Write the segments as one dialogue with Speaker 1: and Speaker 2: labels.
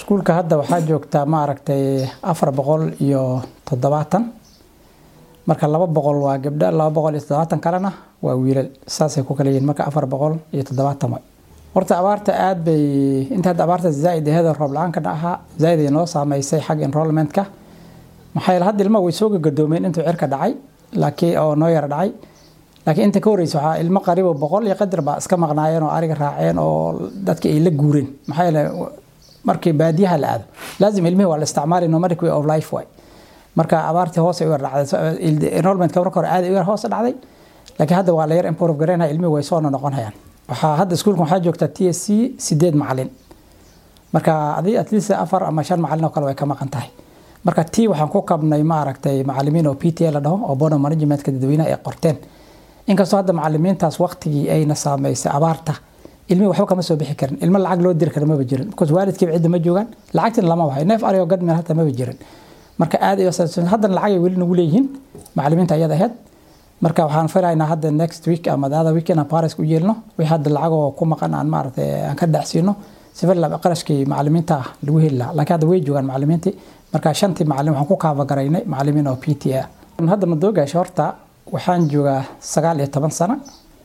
Speaker 1: iskuulka hadda waxaa joogtaa ma aragtay afar boqol iyo toddobaatan marka laba boqol waa gabdho laba boqol iyo toddobaatan kalena waa wiilal saasay ku kala yihiin marka afar boqol iyo toddobaatan way horta abaarta aad bay inta hadda abaarta zaaid aheed roob la-aankana ahaa zaaid ay noo saameysay xagga enrollmentka maxaa yeele hadda ilmaha way soo gagadoomeen intuu cirka dhacay laakiin oo noo yara dhacay laakiin inta ka horreysa waxaa ilmo qaribo boqol iyo qadar baa iska maqnaayeen oo ariga raaceen oo dadka ay la guureen maxaa yeele markii baadiyaha la aado laazim ilmihii waa la isticmaali nomadic way of life way marka abaartii hoos ay u yar dhacday enrollmentka marka hore aad ay u yar hoos dhacday laakiin hadda waa la yar improve gareynaya ilmihii way soo noqonayaan waxaa hadda iskuulka waxaa joogta t s c sideed macalin marka adi at least afar ama shan macalin oo kale way ka maqan tahay marka t waxaan ku kabnay ma aragtay macalimiin oo p t a la dhaho oo bono managementka dadweynaha ay qorteen inkastoo hadda macalimiintaas waqtigii ayna saameysay abaarta ilmihi waxba kama soo bixi karin ilmo lacag loo diri kara maba jirin because waalidkiiba cidda ma joogaan lacagtina lama wahay neef arigo gadmeel hata maba jirin marka aad haddana lacagay weli nagu leeyihiin macalimiinta ayada aheyd marka waxaan filaynaa hadda next week ama the other week inaan paris u yeelno wixii hadda lacagoo ku maqan aan maaragtay aan ka dhacsiino sifir qarashkii macalimiinta ah lagu heli lahaa laakiin hadda way joogaan macalimiintii marka shantii macalin waxaan ku kaabagaraynay macalimiin oo p t a hadda madoogaasha horta waxaan joogaa sagaal iyo toban sano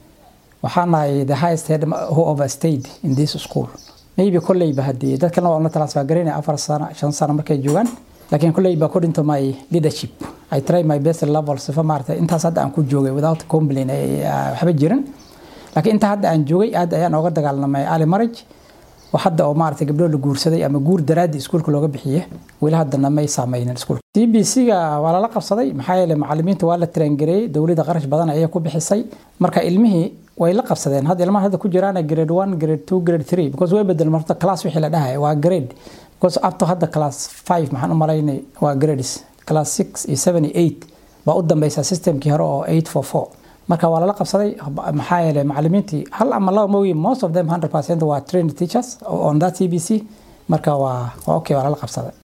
Speaker 1: waxaan nahay the highest head who overstayed in this school maybe kolleyba haddii dad kalena waa la transfer garaynaya afar sano shan sano markay joogaan laakiin kolleyba according to my leadership I try my best level sifa maaragtay intaas hadda aan ku joogay without complain waxba jirin laakiin inta hadda aan joogay aad ayaan ooga dagaalamay ali marriage wax hadda oo maaragtay gabdho la guursaday ama guur daraadii iskuulka looga bixiye weli haddana may saameynin iskuulka c b c ga waa lala qabsaday maxaa yeele macalimiinta waa la traingareeyey dowladda qarash badan ayay ku bixisay marka ilmihii way la qabsadeen hadda ilmaha hadda ku jiraan grade one grade two grade three because way bedel marta class wixii la dhahay waa grade because up to hadda class five maxaan u malaynay waa grades class six iyo seven iyo eight baa u dambeysa systemkii hore oo eight four four marka waa lala qabsaday maxaa yeele macalimiintii hal ama laba mooyi most of them hundred percent waa trained teachers on that c b c marka waa okay waa lala qabsaday